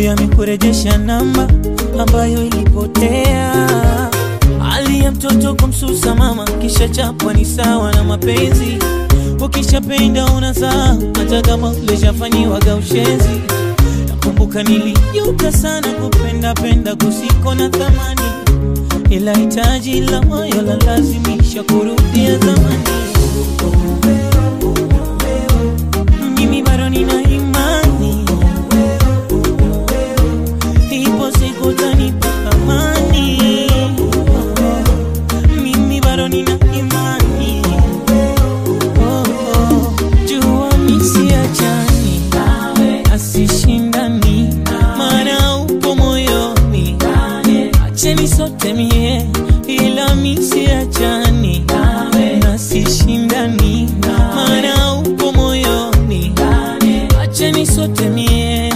amekurejesha namba ambayo ilipotea. Hali ya mtoto kumsusa mama, kisha chapwa ni sawa na mapenzi. Ukishapenda unazaa hata kama ulishafanyiwaga ushenzi. Nakumbuka nilijuta sana kupenda penda kusiko na thamani, ila hitaji la moyo la lazimisha kurudia zamani. Mimi bado nina imani, ipo siku utanipa amani. Mimi bado nina imani, oh, oh. jua misiachani asishindani, maana upo moyoni, acheni sote mie, ila misiachani nasishindani, maana upo moyoni, acheni sote mie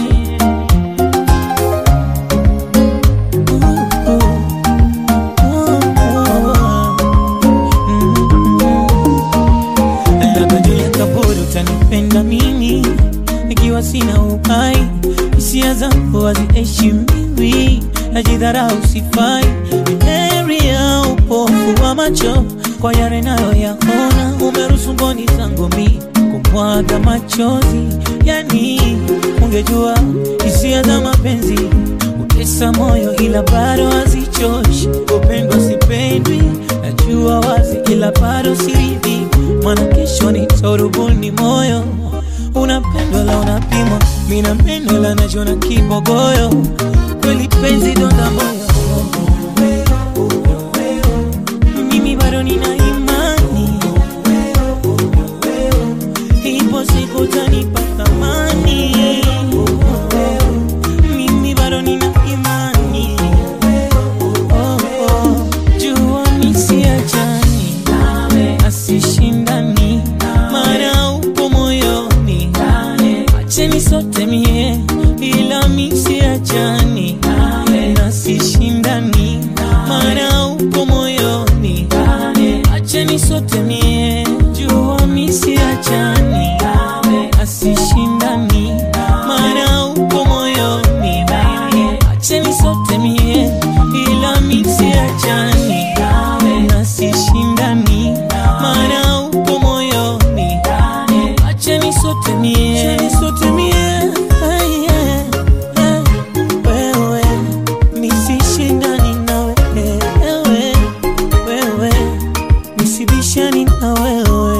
labda juu ya kaburi utanipenda mimi ikiwa sina uhai, hisia zangu haziheshimiwi, najidharau, sifai. Heri ya upofu wa macho kwa yale nayoyaona, umeruhusu mboni zangu mi kumwaga machozi. Yani ungejua hisia za mapenzi utesa moyo, ila bado hazichoshi. Kupendwa sipendwi, najua wazi, ila bado siridhi, maana kesho nitarubuni moyo unapendwa la unapimwa, mina meno la najona kibogoyo, kweli penzi donda moyo. Mimi bado nina imani, ipo siku utanipa thamani. Mimi bado nina imani, oh, oh. jua misiachani asishindani, maana upo moyoni, acheni sote mie, ila misiachani nasishindani, maana upo moyoni, acheni sote mie, jua misiachani asishindani, maana upo moyoni, acheni sote mie, ila misiachani nasishindani, maana upo moyoni, acheni sote mie, acheni sote mie, Ay, yeah, yeah. wewe nisishindani na wewe, wewe nisibishani na wewe